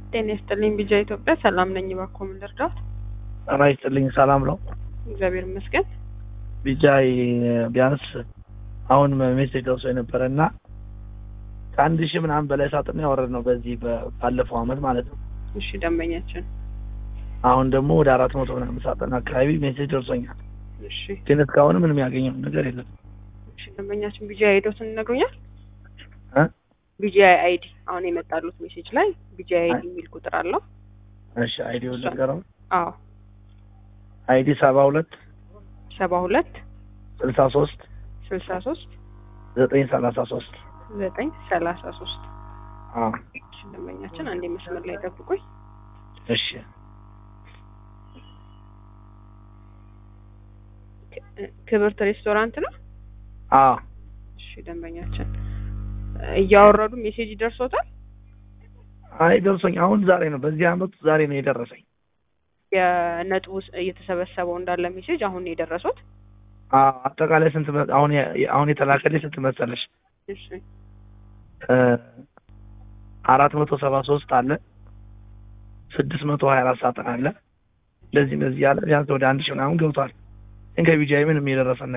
ጤና ይስጥልኝ ቢጃ ኢትዮጵያ ሰላም ነኝ። እባክዎ ምን ልርዳዎት? ጤና ይስጥልኝ ሰላም ነው። እግዚአብሔር ይመስገን። ቢጃይ ቢያንስ አሁን ሜሴጅ ደርሶ የነበረ እና ከአንድ ሺህ ምናምን በላይ ሳጥን ያወረድ ነው በዚህ ባለፈው አመት ማለት ነው። እሺ ደንበኛችን አሁን ደግሞ ወደ አራት መቶ ምናምን ሳጥን አካባቢ ሜሴጅ ደርሶኛል። እሺ ግን እስካሁን ምንም ያገኘው ነገር የለም። እሺ ደንበኛችን ቢጃ አይዶትን ይነግሩኛል? እ? ቢጃ አይዲ አሁን የመጣሉት ሜሴጅ ላይ ቢጃ አይዲ የሚል ቁጥር አለው። እሺ አይዲው ነገረው አዎ አይዲ ሰባ ሁለት ሰባ ሁለት ስልሳ ሶስት ስልሳ ሶስት ዘጠኝ ሰላሳ ሶስት ዘጠኝ ሰላሳ ሶስት አዎ እሺ ደንበኛችን አንዴ መስመር ላይ ጠብቁኝ። እሺ ክ- ክብርት ሬስቶራንት ነው። አዎ እሺ ደንበኛችን እያወረዱ ሜሴጅ ይደርሶታል። አይ ደርሶኝ አሁን ዛሬ ነው በዚህ አመት ዛሬ ነው የደረሰኝ። የነጥቡ ስ- እየተሰበሰበው እንዳለ ሜሴጅ አሁን ነው የደረሱት። አዎ አጠቃላይ ስንት መ- አሁን የ- አሁን የተላከልኝ ስንት መሰለሽ? እሺ አራት መቶ ሰባ ሶስት አለ ስድስት መቶ ሀያ አራት ሳጥን አለ እንደዚህ እንደዚህ ያለ ቢያንስ ወደ አንድ ሺህ ምናምን ገብቷል። ግን ከቢጃይ ምንም የደረሰን